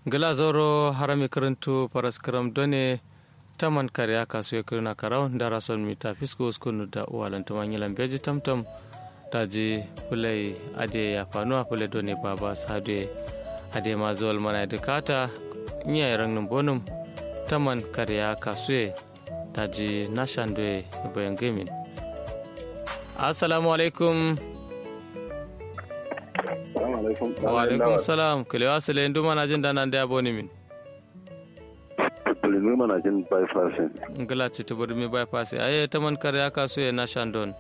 gala zoro harami karantu paraskaram done taman karya kasu ya kirna karau da rason mita fisko uskunu da uwalan tumanyilan beji tamtam daji fulai ade ya fanuwa fulai done baba sade ade ma zuwal mana dukata iya yaran nan bonum taman karya kasu daji nashandwe bayan gamin assalamu alaikum wa alaikum salam kilewa sile ndu mana jin dana da yabo ni min bulimi mana jin bypass ngala ci to bulimi bypass aye taman kare ya kaso ya na shandon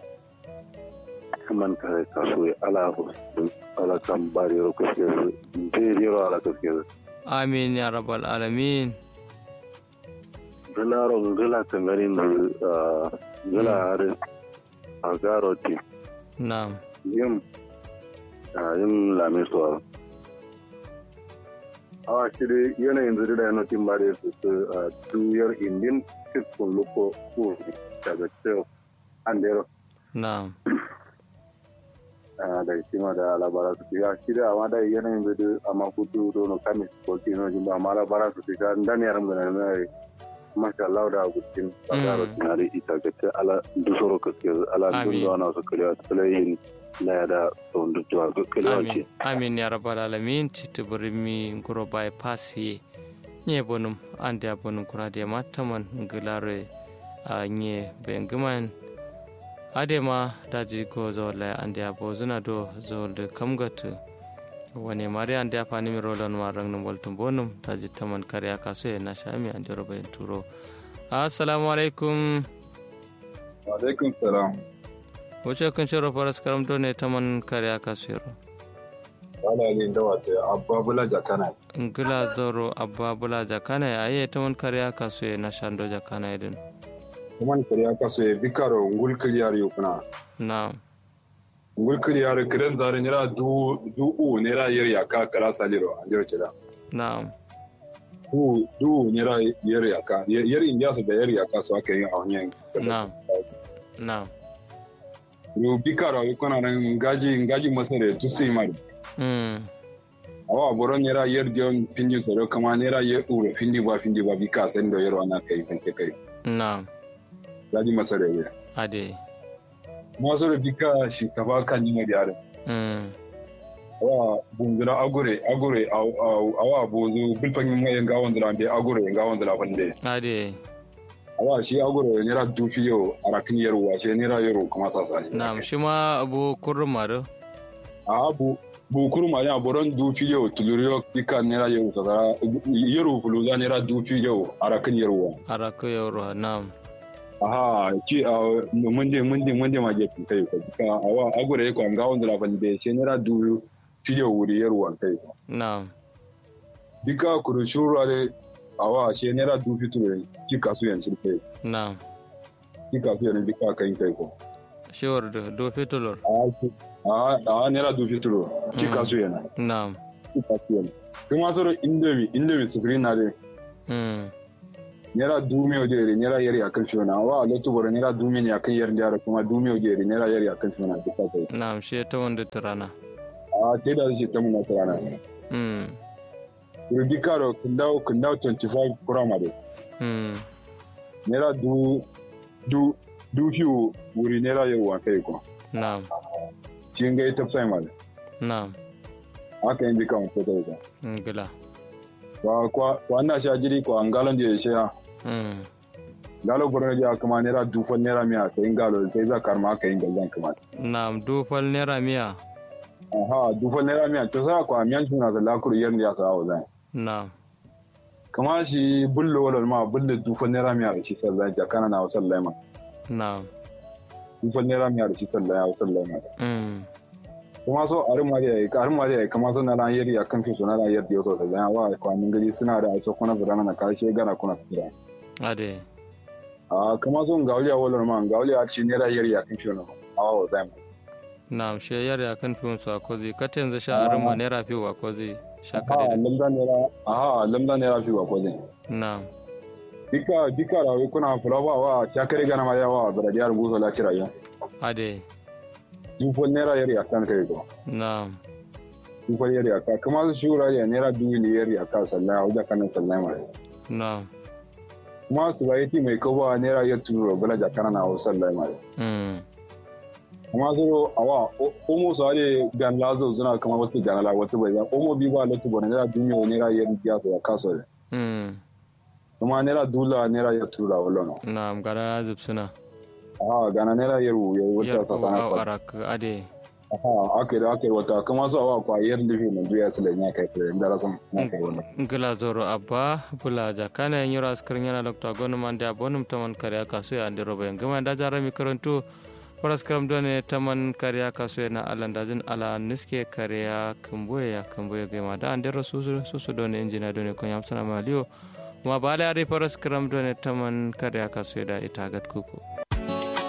man kare kaso ya ala ko ala kan bari ro ko ke de ro ala ko ke amin ya rabbal alamin gala ro gala tangari no gala are agaro ti na'am yim yin lamin suwa awa shiri yanayin zuri da yana tin bare su su tuyar indin cikin luko ko daga cewa an dero na'am da shima da labara su ya shiri amma da yanayin zuri amma kudu dono kamis ko kino jin ba amma labara su ga dan yaran da na masha Allah da gudin bagaro tinari ita ga ce ala dusoro ka ke ala dun da na su kariya tsalayin na yada tsohon tuwa amin amin ya rabbal alamin citi burimi nguro bai pasi nye bonum ande a bonum kura de mataman ngilare a nye bengiman ade ma daji ko zola ande a bozuna do zolde kamgatu wani mari ande a fani mi rolon ma rang num boltum bonum daji taman kare aka so na shami ande roba en turo assalamu alaikum wa alaikum salam wace kan shiro faras karamto ne ta man kare aka siro wala ne da wata abba bula jakana ngila zoro abba bula jakana ya aye ta man kare aka so na shando jakana idin kuma kare aka so ya bikaro ngul kiliyar yukuna na ngul kiliyar kiran zare nira du du u nira yer ya ka kara saliro anjiro kida na du du nira yer ya ka yer indiya su da yer ya ka so aka yi a hanyar na na yo bikaro yukuna nan ngaji ngaji masare tusi mari mm awa boro nera yer jon pindi soro kama nera yer uro pindi ba pindi ba bika sen do yer wana kai fanke kai na ngaji masare ya ade masoro bika shinkafa kan yi yare mm awa bungura agure agure awa bozu bilfan yi mai nga wandira be agure nga wandira fande ade awa shi agure nera dufi yo arakin yero wa shi nera yero kuma sasa na shi ma abu kurma do a bu bu kurma ya boron dufi yo tuluriyo bika nera yero sasa yero fuluza nera dufi yo arakin yero wa arako yoro na aha ki a munde munde munde ma je kai ko ka awa agure ko nga wandira fande shi nera du fiye wuri yarwan kai na bika kuru shurare awa she nera du fiture ki kasu yan sirfe na ki kasu yan bika kai kai ko shiwar do do fitulor a a nera du fituro ki kasu yan na ki kasu yan kuma soro indomi indomi screen na de mm nera du me ojere nera yari akan shona awa lotu boro nera du me ne akan yar da kuma du me ojere nera yari akan shona bika kai na shi ta wanda turana a te da shi ta mun na tarana mm rubikaro kundao kundao 25 kuramare mm nera du du du fiu wuri nera yau wa kai ko na cin ga ita sai mal na aka yin bika ko ta ko ngila wa kwa wa na sha jiri ko an galon je shi ya mm galo borno je kuma nera du fa nera miya sai galo sai za karma aka yin gallan kuma na dufal naira miya aha du fa nera miya to sa ko amiyan tuna da lakuru yan ya sa wa zai na kama shi bullo wala ma bullo du fa nera miya da shi sallah ja kana na sallai ma na du fa nera miya da shi sallah ya sallai ma mm kuma so a rimma da ka rimma da kama so na ran yari akan fi so na ran yari yo so da wa kwanin gari suna da aiso kuna zurana na karshe gana kuna tsira ade a kama so ga waliya wala ma ga waliya ci ne ran yari akan fi no awa wa zai na she yar ya kan fiyon su akozi katin za sha arin ma naira fi wa kozi sha a kare da lamda ne ra a lamda ne ra fi wa ko zai na dika dika ra kuna fulawa wa ta kare gana ma yawa da radiyar buso la ci rayuwa ade dufon naira yari akan kai ko na dufa yar yaka kuma su shura ya naira dubu ne yar yaka sannan a wajen kanan sannan mai na kuma su ba yati mai kowa naira ya turo bala jakana na wasan lai mai mm kuma su awa omo su hade gan lazo suna kama wasu ganala wata bai za omo bi ba lati bane naira duniya naira yar ya ya kaso ne mm kuma naira dula naira ya tura wala na gara zubsuna aha gana naira yar ya wata yar ko sakana au kwa arak ade aha ake da ake wata kuma su awa kwa yar lifi na duya su lenya kai fere da rasan na kai wannan ngila zoro abba bula jakana en yura askarin yana lokta gonu mande abonum taman kariya kasu ya ande roba ngama da jara mi karantu paras karam done taman kariya kasu na alanda jin ala niske kariya kamboye ya kamboye gema da ande ro susu susu done injina done ko yam sana maliyo ma bala ari paras karam done taman kariya kasu da ita gat kuku